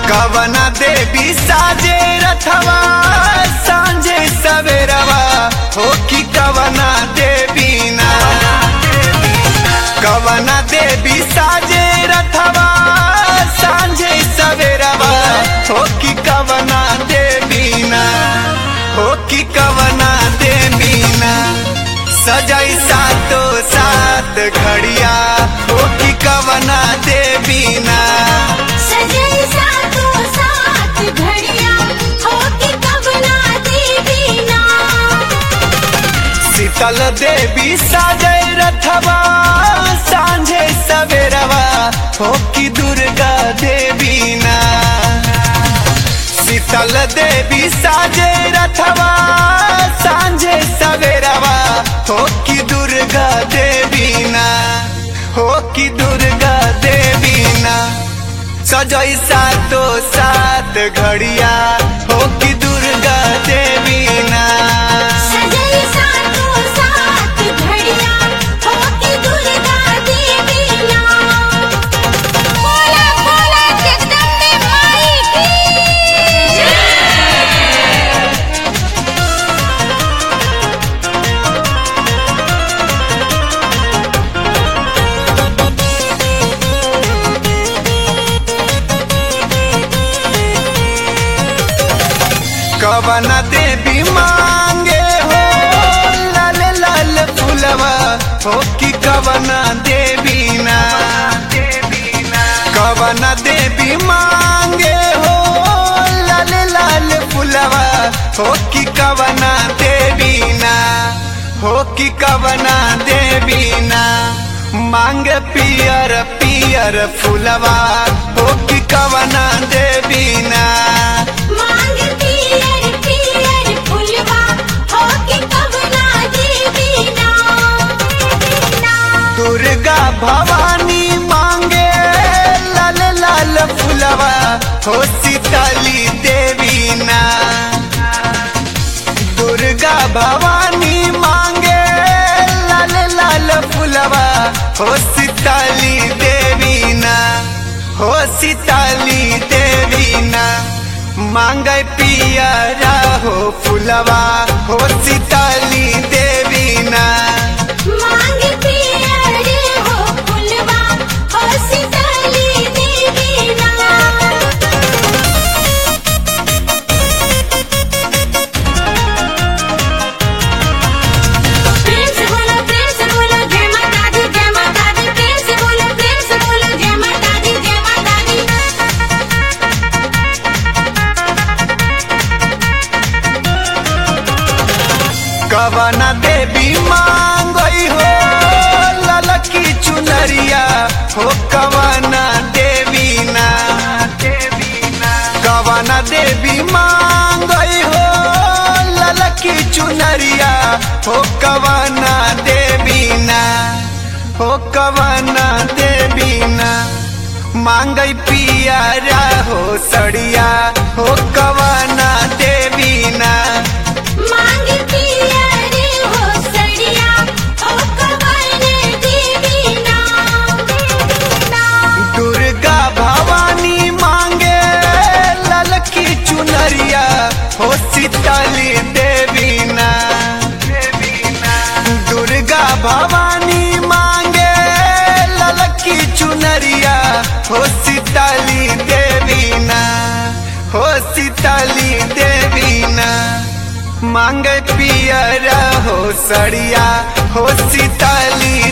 कवना देवी साजे रथवा सांझे सवेरवा हो कि कवना देवी ना कवना देवी साजे रथवा सांझे सवेरवा हो कि कवना देवी ना हो कि कवना देवी ना सजाई सातो सात घड़िया हो कि कवना देवी ना सजई सातो साथ घड़िया होके कबना देवी ना शीतल देवी साजय रथवा सांझे सवेरवा हो कि दुर्गा देवी ना शीतल देवी साजे रथवा सांझे सवेरवा हो कि दुर्गा देवी ना हो कि दुर्गा देवी ना सजई सातो सात घड़िया हो कि दुर्गा देवी ना सजई सातो साथ घड़िया होके दुर्गा देवी ना बोला बोला जगदम्बे माई की कवन देवी मांगे हो लाल लाल फुलवा हो कि कवन देवी ना कवन देवी मांगे हो लाल लाल फुलवा हो कि कवन देवी ना हो कि कवन देवी ना मांग पियर पियर फुलवा हो कि कवन देवी ना मांग पियर पियर फुलवा होके कबना देवी ना दुर्गा भवानी मांगे लाल लाल फुलवा हो सीताली देवी ना दुर्गा भवानी मांगे लाल लाल फुलवा हो सीताली देवी ना हो सीताली देवी ना मांगे पियरा हो फुलवा हो सीताली देवी ना मांग पियर हो फुलवा हो सीताली देवी ना प्रेम से बोलो प्रेम से बोलो जय माता दी जय माता दी प्रेम से बोलो प्रेम से बोलो जय माता दी जय माता दी कवना देवी मांगई हो ललकी चुनरिया हो कवना देवी ना कवना देवी मांगई हो ललकी चुनरिया हो कवना देवी ना हो कवना देवी ना मांगई पियारा हो सड़िया हो कवना देवी ना मांग पियर हो सड़िया हो कवन देवी ना दुर्गा भवानी मांगे ललकी चुनरिया हो सीताली देवी ना दुर्गा भवानी मांगे ललकी चुनरिया हो सीताली देवी ना हो सीताली देवी ना मांगे पियरा हो सड़िया हो सीताली